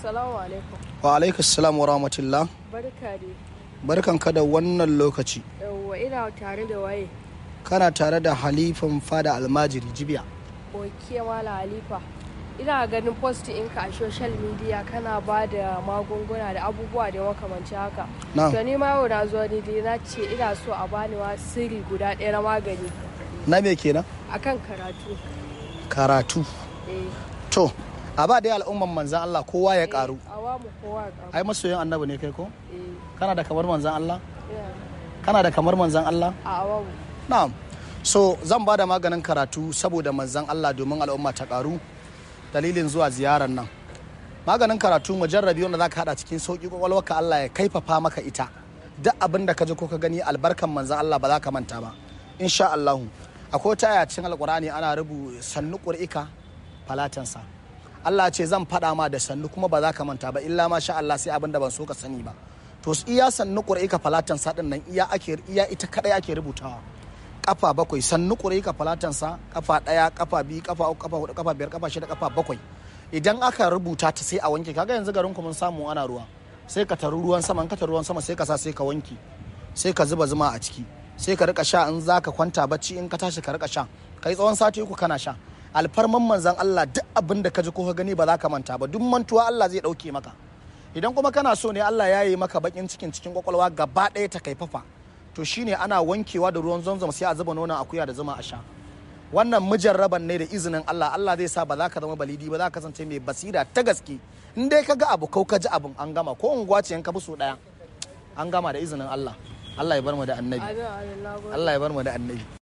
Assalamu alaikum. wa alaikas wa rahmatullah Barka dai. barkan ka da wannan lokaci Yawwa ina tare da waye? kana tare da halifan fada almajiri jibiya Oke Mala Halifa. Ina ganin post ɗinka a social media kana ba da magunguna da abubuwa da makamanci haka. na To ni ma yau na zo ni dai na ce ina so a bani wa sirri guda ɗaya na magani na me kenan akan karatu. karatu Eh. to a ba dai al'umman manzan Allah kowa ya karu A wa mu kowa ƙaru. ai masoyin annabi ne kai ko Eh. kana da kamar manzan Allah ina. kana da kamar manzan Allah A awa mu. na'am so zan ba da maganin karatu saboda manzan Allah domin al'umma ta karu dalilin zuwa ziyarar nan maganin karatu mujarrabi wanda zaka hada cikin sauki kwakwalwarka Allah ya kaifafa maka ita duk abin da ka ji ko ka gani albarkan manzan Allah ba za ka manta ba insha Allah akwai wata aya cikin alkurani ana rubu sannu qur'ika falatansa Allah ce zan faɗa ma da sannu kuma ba za ka manta ba illa ma sha Allah sai abin da ban so ka sani ba to iya sannu qur'ika falatansa din nan iya ake iya ita kadai ake rubutawa kafa bakwai sannu ƙure ka falatansa kafa ɗaya kafa biyu kafa uku kafa hudu kafa biyar kafa shida kafa bakwai idan aka rubuta ta sai a wanke kaga yanzu garin ku mun samu ana ruwa sai ka taru ruwan sama in ka taru ruwan sama sai ka sa sai ka wanke sai ka zuba zuma a ciki sai ka rika sha in za ka kwanta bacci in ka tashi ka rika sha kai tsawon sati uku kana sha alfarman manzan Allah duk abin da ka ji ko ka gani ba za ka manta ba duk mantuwa Allah zai ɗauke maka idan kuma kana so ne Allah ya yi maka bakin cikin cikin kwakwalwa gaba ɗaya ta kaifafa to shine ana wankewa da ruwan zamzam sai a zuba nonon akuya da zuma a sha wannan mujarraban ne da izinin Allah Allah zai sa ba za ka zama balidi ba za ka kasance mai basira ta gaske in dai ka ga abu kau ka ji abin an gama ko unguwa ce in ka bi so daya an gama da izinin Allah Allah ya bar mu da annabi Amin amin na gode. Allah ya bar mu da annabi